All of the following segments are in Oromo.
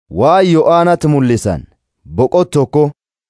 waan Yo'aanatti mul'isan boqot tokko.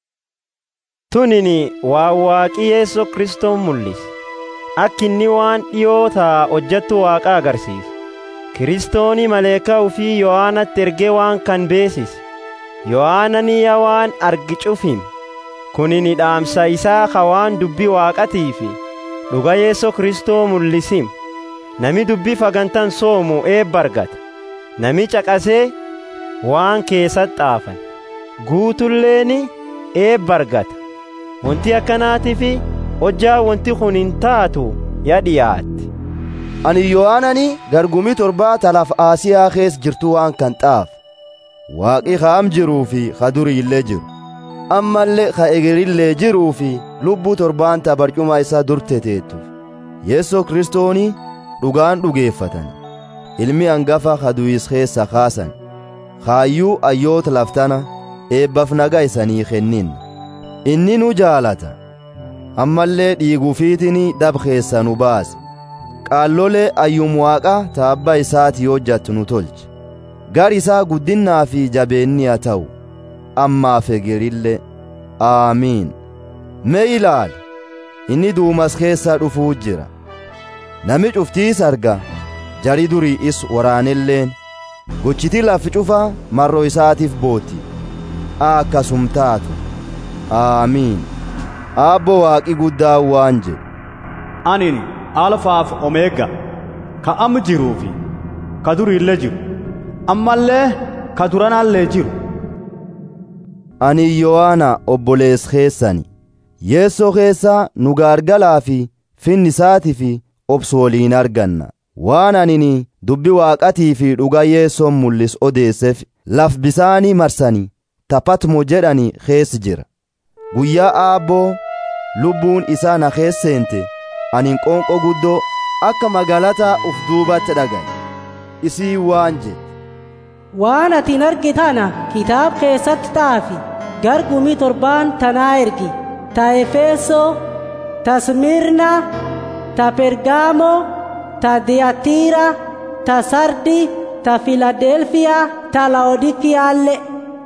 Tunini waan waaqii Yeesoo Kiristoon mul'ise. Akka inni waan dhiyootaa hojjettu waaqa agarsiisa. Kiristooni maleekaa ufii Yohaanatti ergee waan kan beesise. Yohaananiya waan argi cufim. Kunini dhaamsa isaa ka waan dubbii waaqatii fi dhuga Yeesoo Kiristoo mul'isim. Nami dubbii fagantan soomu eebba argata. Nami caqasee waan keessatti xaafan. Guutulleeni eebba argata. Wanti akkanaatiif hojjaa wanti kun hin taatu ya dhiyaatti. Ani Yohaanani gargumii torbaa talaaf Aasiyaa keessa jirtu waan kan xaaf. Waaqi kaam jiruu fi ka durii illee jiru. Ammallee ka egerillee jiruu fi lubbuu torbaan ta barcuma isaa dur teteettuuf. Yeesoo kiristooni dhugaan dhugeeffatan. Ilmi hangafa ka du'is keessa kaasan. Kaayyuu ayyoota laftana eebbaaf nagaa isanii kennin. Inni nu jaalata. Ammallee dhiiguufiitiin dhab keessa nu baase. Qaallolee ayyum waaqa taabba isaati hojjattu nu tolche. Gar isaa guddinnaa fi jabeenni haa ta'u. Ammaaf egerillee. Aamiin. Mee ilaali. Inni duumas keessa dhufuu jira. Nami cuftiis arga. Jari durii is waraanelleen. Gochiti lafi cufaa marroo isaatiif booti. Akkasum taatu. Aamiin. Aabbo waaqi guddaa waan jedhu. Anin alfaaf omeega ka amma jiruu fi ka durii illee jiru ammallee ka duranaallee jiru. Ani Yohaana obbolees keessani. Yeessoo keessaa nu gaargalaa fi finni isaatii fi obsu waliin arganna. Waan anini dubbi waaqatii fi dhuga yeessoon mul'is odeesseef laf bisaanii marsanii taphatmo jedhani keessa jira. Guyyaa aabboo lubbuun isaa na keesseente anin qoonqoo guddoo akka magaalataa uf duubatti dhagaye. Isii waan jedhe. Waan atiin argitana kitaab keessatti xaafi gargumii torbaan tanaa ergi ta Efesoo, ta Smirna, ta Pergaamoo, ta Diyatiira, ta Sardi, ta Filadelfiyaa, ta Laodikiyaalle.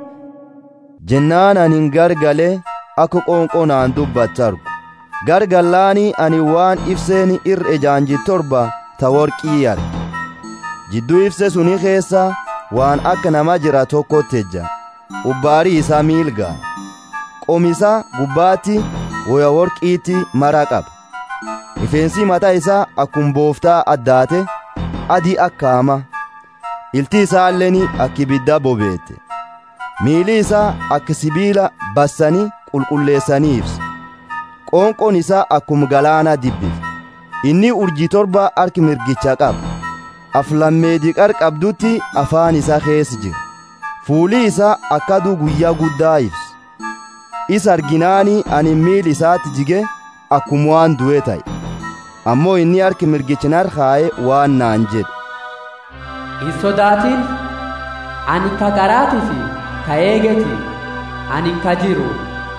Jennaan anin gargalee akka qoonqoo naan dubbatti argu. Gargallaanii ani waan ibseen irra ejaanji torba ta worqii arge. Jidduu ibse suni keessa waan akka nama jira tokkotti ejja. Ubbaarii isaa miilgaa. Qomisa gubbaatti woya worqiitti mara qaba. Rifeensi mataa isaa akkuma booftaa addaate adii akka hama. Ilti isaalleen akka ibidda bobeette. Miili isaa akka sibiila bassanii qulqulleessanii ibsa. Qoonqoon isaa akkuma galaana dibbif. Inni urjii torba harki mirgicha qaba. Aflammeedii qarqabdutti afaan isaa keessa jira. Fuuli isaa akka aduu guyyaa guddaa ibsa. Isa arginaanii ani miili isaatti jige akkuma waan du'e ta'e. Ammoo inni harki mirgicha narkaa'e waan naan jedhe. Hin sodaatin ani ka garaatii fi ka eegeti ani ka jiru.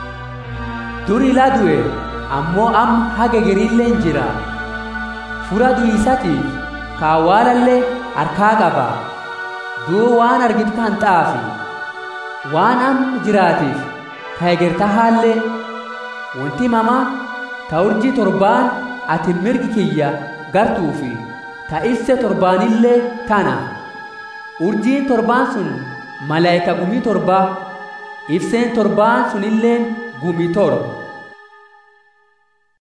Dur ila du'e ammoo am haga gerilleen jira. Fura du'isatiif ka awwaalallee harkaa qaba. Duu waan argitu kan xaafi. Waan am jiraatiif ka egerta haallee wanti mama ta urjii torbaan ati mirgi kiyya gartuufi ta ibse torbaanillee tana. Urjiin torbaan sun malaayika gumii torbaa ibseen torbaan sunilleen gumii torba.